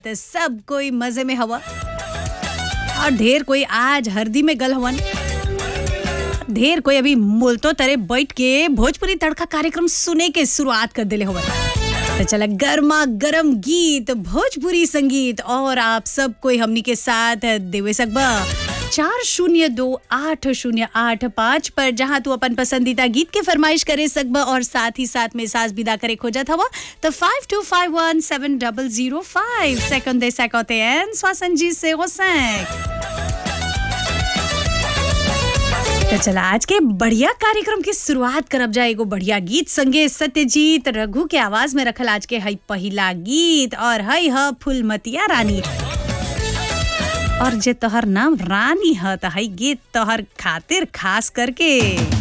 त सब कोई मजे में हवा और ढेर कोई आज हरदी में गल हवन ढेर कोई अभी मुलतो तरे बैठ के भोजपुरी तड़का कार्यक्रम सुने के शुरुआत कर दिले हवन तो चला गर्मा गर्म गीत भोजपुरी संगीत और आप सब कोई हमनी के साथ देवे सकबा चार शून्य दो आठ शून्य आठ पाँच पर जहाँ तू अपन पसंदीदा गीत के फरमाइश करे सकबा और साथ ही साथ में सास विदा करे खोजत हवा तो five two five one seven double zero five second दे सकते हैं स्वासन जी से तो चला आज के बढ़िया कार्यक्रम की शुरुआत करब जाए एगो बढ़िया गीत संगे सत्यजीत रघु के आवाज में रखल आज के हई पहिला गीत और हई ह फुलमतिया रानी और जे तोहर नाम रानी ह त हई गीत तोहर खातिर खास करके